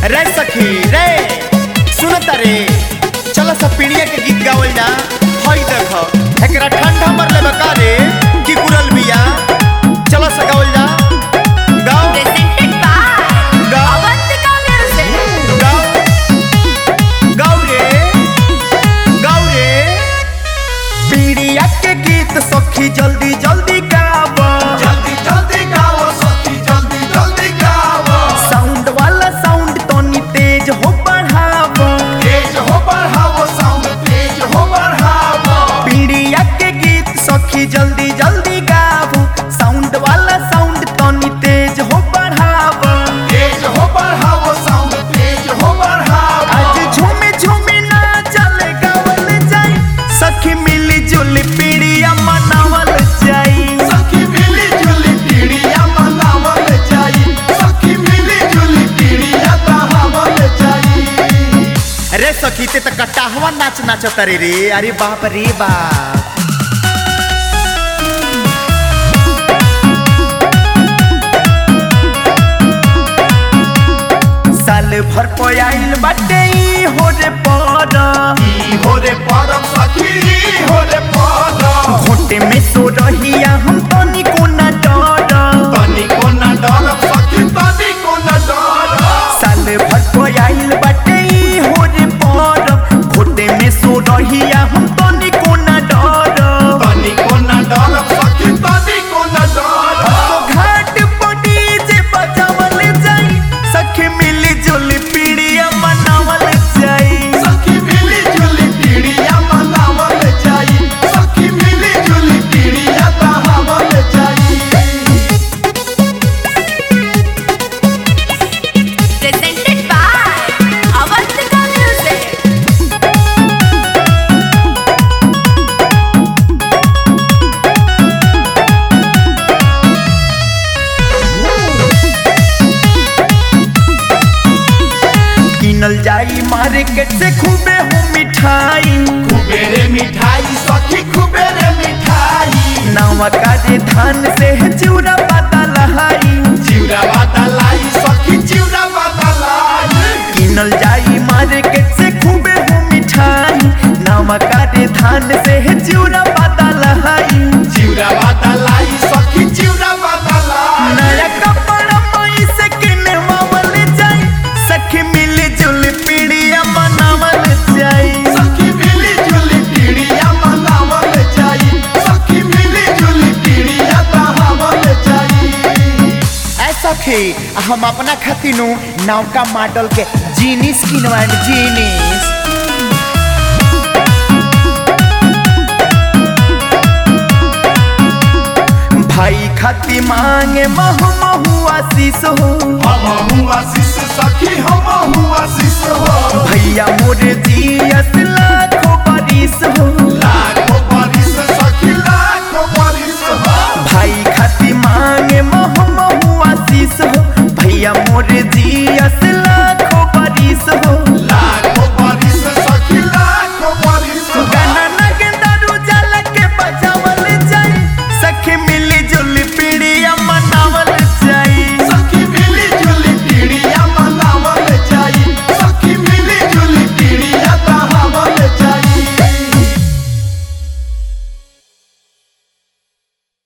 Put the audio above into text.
रे सखी रे सुनता रे चल सब पीढ़िया के गीत गावल जा हई देख एकरा ठंडा मर लेबे का रे की गुरल बिया चल सा गावल जा गाओ Presented by गाओ Avantika Music. गाओ गाओ रे गाओ रे पीढ़िया के गीत सखी जल्दी जल्दी गावा जल्दी जल्दी गाओ सखी जल्दी जल्दी गाओ साउंड वाला साउंड तनी तेज हो बढ़ावा तेज हो बढ़ाओ साउंड तेज हो बढ़ाओ पीढ़िया के गीत सखी जल्दी जल्दी गावो साउंड वाला साउंड तनी तेज हो बढ़ावा तेज हो बढ़ाओ साउंड तेज हो बढ़ाओ आज झूमे झूमे ना चले गावल जाई सखी मिली जुली पीढ़िया मनावल जाई सखी मिली जुली पीढ़िया मनावल जाई सखी मिली जुली पीढ़िया बहावल जाई अरे सखी ते त कटाहवा नाच नाचत रे रे अरे बाप रे बाप साल भर पयाइल बाटे ई हो रे पर ई हो रे परम सखी ई हो रे परम घोटे में सो रहिया हम तनी को ना डर तनी को न डरब सखी तनी को न डरब साल भर पयाइल बाटे ई हो रे पर घोटे में सो रहिया हम तनी को ना डर तनी को न डरब सखी तनी को न डरब तो घाट पड़ी जे बजावल जाई सखी मिली जुली पीढ़िया मनावल जाई सखी मिली जुली पीढ़िया मनावल जाई सखी मिली जुली पीढ़िया बहावल जाई Presented by Avantika Music. किनल जाई मार्केट से खूबे हो मिठाई कुबेरे मिठाई सखी कुबेरे मिठाई नावा काजे धान से चिउरा पाता लहाई चिउरा बदलाई सखी चिउरा बदलाई किनल जाई मार्केट से खूबे हो मिठाई नावा काजे धान से चिउरा पाता लहाई चिउरा बदलाई सखी चिउरा बदलाई नया कपड़ा मई से किने मावल जाई सखी मिली जुली पीढ़िया मनावल जाई सखी मिली जुली पीढ़िया मनावल जाई सखी मिली जुली पीढ़िया बहावल जाई ऐ सखी हम अपना खातिनु नौका मॉडल के जीनिस किनवान जीनिस भाई खाती मांगे महु महु आशीष हो हम हुआ आशीष सखी हम हुआ आशीष हो भैया मोरे जी लाखों बारिश हो लाख